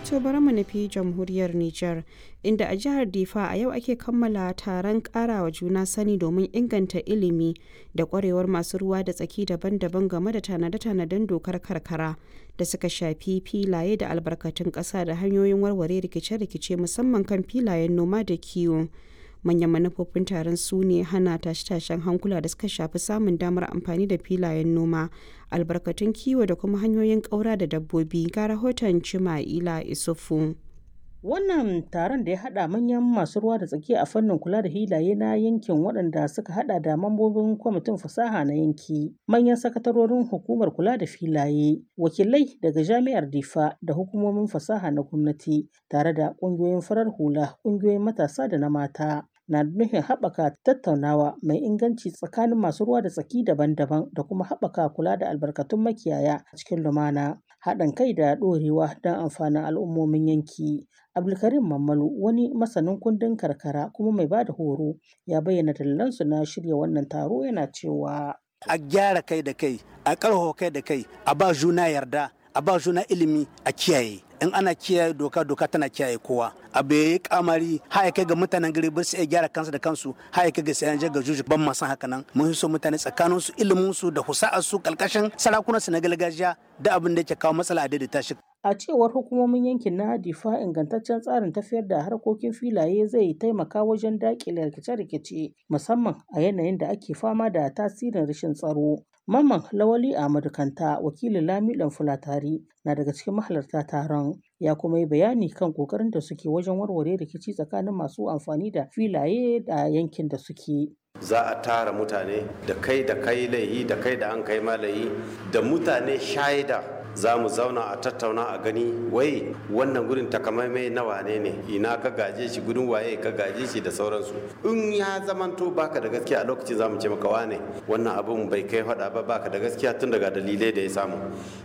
To bari mu nufi jamhuriyar Nijar, inda a jihar Difa a yau ake kammala taron karawa juna sani domin inganta ilimi da kwarewar masu ruwa da tsaki daban-daban game da tanade-tanaden dokar karkara da suka shafi filaye da albarkatun ƙasa da hanyoyin warware rikice-rikice musamman kan filayen noma da kiwo. manyan manufofin taron su ne hana tashe-tashen hankula da suka shafi samun damar amfani da filayen noma albarkatun kiwo da kuma hanyoyin ƙaura da dabbobi ga rahoton cima'ila isufu Wannan taron da ya haɗa manyan masu ruwa da tsaki a fannin kula da hilaye na yankin waɗanda suka haɗa da mambobin kwamitin fasaha na yanki, manyan sakatarorin hukumar kula da filaye, wakilai daga jami'ar Difa da hukumomin fasaha na gwamnati, tare da ƙungiyoyin farar hula, ƙungiyoyin matasa da na mata. na nufin haɓaka tattaunawa mai inganci tsakanin masu ruwa da tsaki daban-daban da kuma haɓaka kula da albarkatun makiyaya a cikin lumana haɗin kai da ɗorewa don amfanin al'ummomin yanki abdulkarim mammalu wani masanin kundin karkara kuma mai ba da horo ya bayyana dalilansu na shirya wannan taro yana cewa a gyara kai da kai a ƙarfafa kai da kai a ba juna yarda a ba juna ilimi a kiyaye in ana kiyaye doka doka tana kiyaye kowa abu yayi kamari haya kai ga mutanen gari ba su iya gyara kansu da kansu haya kai ga sayan ga juju ban ma san haka nan mun so mutane tsakanin su ilimin su da husa'ar su kalkashin sarakunan su na gargajiya da abin da yake kawo matsala a daidaita shi a cewar hukumomin yankin na difa ingantaccen tsarin tafiyar da harkokin filaye zai taimaka wajen daƙile rikice-rikice musamman a yanayin da ake fama da tasirin rashin tsaro Mamman Lawali Ahmadu Kanta wakilin Lamiɗan Fulatari na daga cikin mahalarta taron ya kuma yi bayani kan kokarin da suke wajen warware rikici tsakanin masu amfani da filaye da yankin da suke. za a tara mutane da kai da kai laihi da kai da an kai malayi da mutane shaida za mu zauna a tattauna a gani wai wannan gurin takamaimai na wane ne ina ka gaje shi gudun waye ka gaje shi da sauransu in ya zamanto baka da gaskiya a lokacin za mu ce maka wane wannan abun bai kai faɗa ba baka da gaskiya tun daga dalilai da ya samu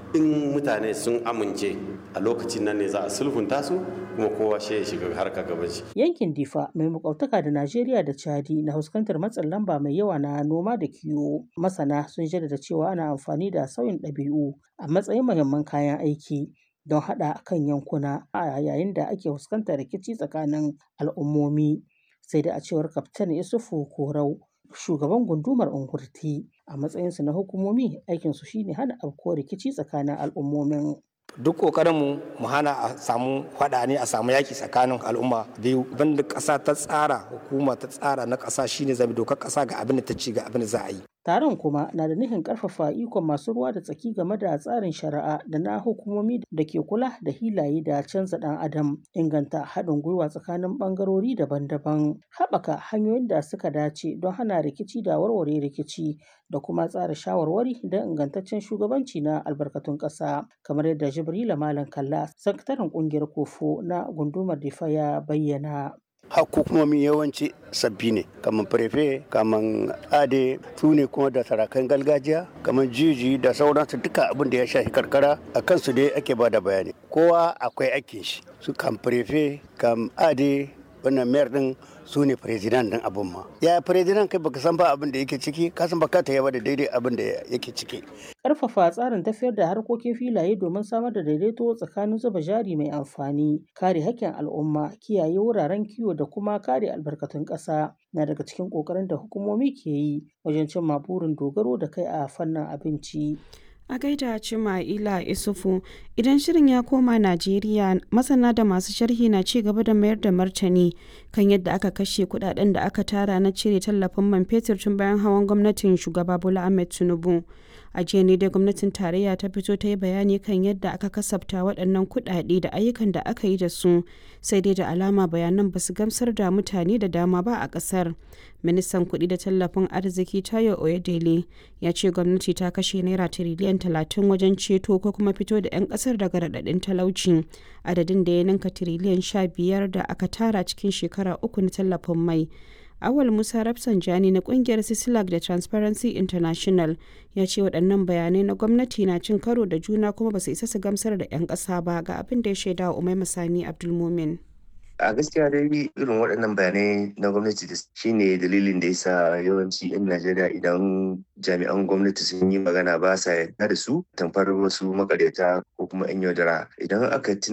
in mutane sun amince a lokacin nan ne za a sulhunta su kuma kowa shi ya shiga harka gaban shi yankin difa mai makwabtaka da najeriya da chadi na fuskantar matsin lamba mai yawa na noma da kiwo masana sun jaddada cewa ana amfani da sauyin ɗabi'u a matsayin muhimman kayan aiki don haɗa kan yankuna a yayin da ake fuskantar rikici tsakanin al'ummomi sai da a cewar kaftan isufu korau shugaban gundumar ungurti a matsayinsu na hukumomi aikinsu shine hana afkuwar rikici tsakanin al'ummomin duk kokarinmu mu hana a samu faɗa ne a samu yaki tsakanin al'umma biyu banda ƙasa ta tsara hukuma ta tsara na ƙasa shine zabi dokar ƙasa ga abin da ta ci ga abin da za a yi taron kuma na da nufin ƙarfafa ikon masu ruwa da tsaki game da tsarin shari'a da na hukumomi da ke kula da hilaye da canza ɗan adam inganta haɗin gwiwa tsakanin ɓangarori daban-daban haɓaka hanyoyin da suka dace don hana rikici da warware rikici da kuma tsara shawarwari don ingantaccen shugabanci na albarkatun ƙasa kamar yadda jibrila malam kalla sakataren ƙungiyar kofo na gundumar difa ya bayyana hukumomi yawanci sabbi ne kamar prefe kamar ade su ne kuma da sarakan gargajiya kamar jiji da sauransu duka abin da ya shafi karkara a kansu dai ake ba da bayani kowa akwai aikin shi su kam prefe kam ade wannan mayar din su ne firizinan din abin ma ya firizinan kai baka san ba abin da yake ciki ka san baka ta yaba da daidai abin da yake ciki karfafa tsarin tafiyar da harkokin filaye domin samar da daidaito tsakanin zuba jari mai amfani kare hakkin al'umma kiyaye wuraren kiwo da kuma kare albarkatun ƙasa na daga cikin ƙoƙarin da hukumomi ke yi wajen cimma burin dogaro da kai a fannin abinci a gaida Cima'ila Isufu idan shirin ya koma Najeriya masana da masu sharhi na ci gaba da mayar da martani kan yadda aka kashe kudaden da aka tara na cire tallafin man fetur tun bayan hawan gwamnatin shugaba Bola Ahmed Tinubu a jiya ne dai gwamnatin tarayya ta fito ta yi bayani kan yadda aka kasafta waɗannan kuɗaɗe da ayyukan da aka yi da su sai dai da alama bayanan ba su gamsar da mutane da dama ba a ƙasar ministan kuɗi da tallafin arziki tayo oyedele ya ce gwamnati ta kashe naira tiriliyan talatin wajen ceto ko kuma fito da 'yan ƙasar daga raɗaɗin talauci adadin da ya ninka tiriliyan sha biyar da aka tara cikin shekara uku na tallafin mai Awal Musa Rafsanjani na kungiyar Sislak da Transparency International ya ce waɗannan bayanai na gwamnati na cin karo da juna kuma ba su isa su gamsar da 'yan ƙasa ba ga abin da ya shaida wa Umai Masani Abdulmumin. a gaskiya dai irin waɗannan bayanai na gwamnati da shine dalilin da yasa yawanci 'yan najeriya idan jami'an gwamnati sun yi magana ba sa yarda da su tamfar wasu makaryata ko kuma 'yan yaudara idan aka